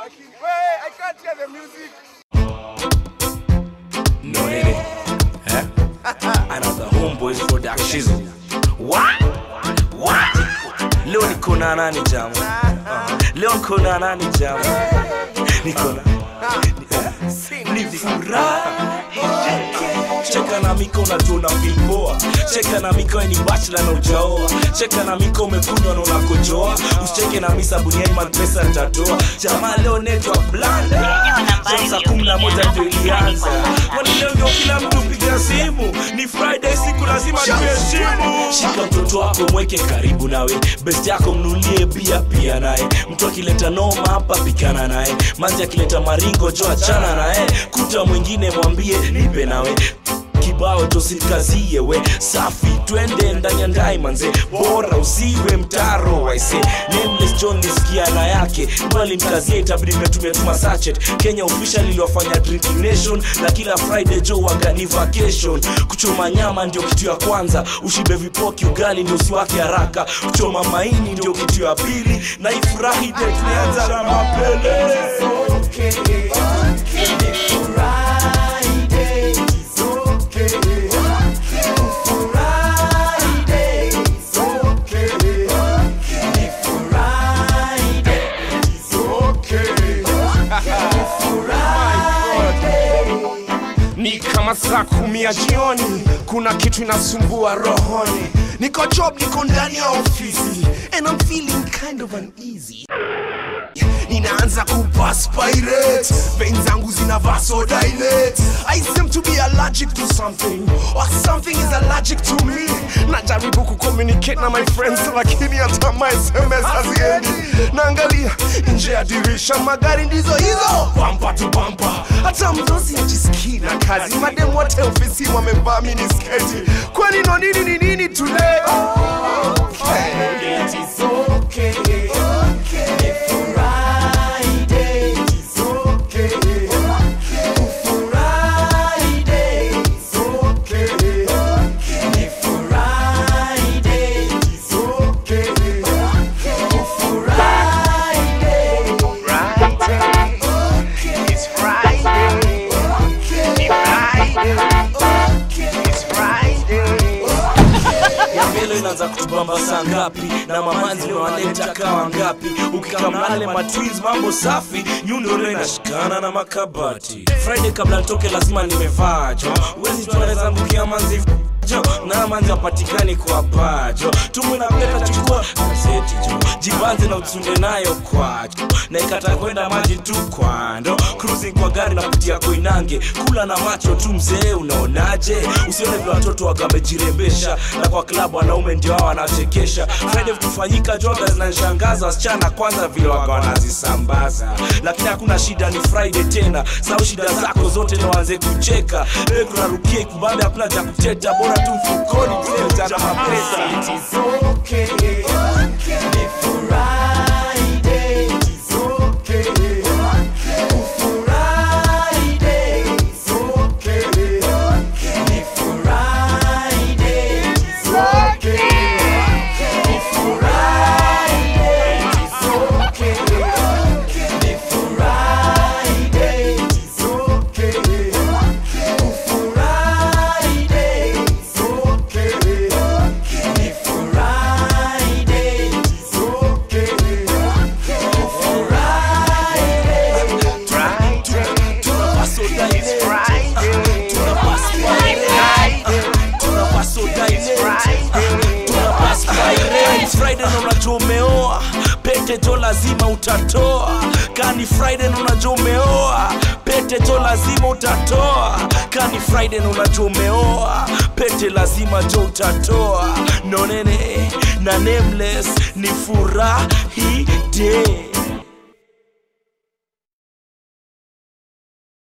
Wait, I can't hear the music. No nini? Eh? Another homeboys production. What? What? Leo niko na nani jamu? Uh, Leo niko na nani jamu? Niko na ni furaha cheka na miko unajua una feel poa cheka na miko ni bachelor na ujaoa cheka na miko umekunywa na unakojoa usicheke na mi sabuni ya iman pesa nitatoa jamaa leo netwa blanda saa kumi na moja ndio ilianza kwani leo ndio kila mtu piga simu ni friday siku lazima tuheshimu shika mtoto wako mweke karibu nawe best yako mnulie bia pia naye mtu akileta noma hapa pikana naye manzi akileta maringo jo achana naye kuta mwingine mwambie nipe nawe kibao tosikazie we safi twende ndani ya ndai manze bora usiwe mtaro waise nameless john nisikia na yake mwalimkazie itabidi metumia tuma sachet kenya official iliwafanya drinking nation na kila friday jo wagani vacation kuchoma nyama ndio kitu ya kwanza ushibe vipoki ugali ndio usiwake haraka kuchoma maini ndio kitu ya pili na ifurahi de tulianza na mapele Ni kama saa kumi ya jioni, kuna kitu inasumbua rohoni. Niko job, niko ndani ya ofisi and I'm feeling kind of uneasy. Ninaanza kuperspirate, veins zangu zina vasodilate. I seem to be allergic to something or something is allergic to me. Najaribu kucommunicate na my friends, lakini hata my SMS haziendi. Naangalia nje ya dirisha, magari ndizo hizo, bumper to bumper. Hata mdosi ajisikii na kazi, madem wote ofisi wamevaa minisketi. Kwani no nini ni nini today? Okay, it is okay. It's Friday. It's Friday. It's Friday. ya mbele inaanza kutubamba saa ngapi na mamanzi wanaleta kawa ngapi ukikamnale matwins mambo safi nyundolo inashikana na makabati friday kabla nitoke lazima nimevaa jo uwezi tunaweza mbukia manzi jo na manzi apatikani kwa pajo tumu na peta chukua gazeti jo jibanze na utunde nayo kwacho na ikata kwenda maji tu kwando cruising kwa gari napitia koinange kula na macho tu mzee unaonaje usione vile watoto wagamejirembesha na kwa klabu wanaume ndio hao wanachekesha friday vitufanyika joga zinanishangaza wasichana kwanza vile waga wanazisambaza lakini hakuna shida ni friday tena sau shida zako zote na waanze kucheka leo tunarukia kubambe hakuna cha kuteta bora tu mfukoni tumejaza mapesa friday na unajua umeoa pete jo lazima utatoa kani friday na unajua umeoa pete jo lazima utatoa kani friday na unajua umeoa pete lazima jo utatoa nonene na nameless ni furahi day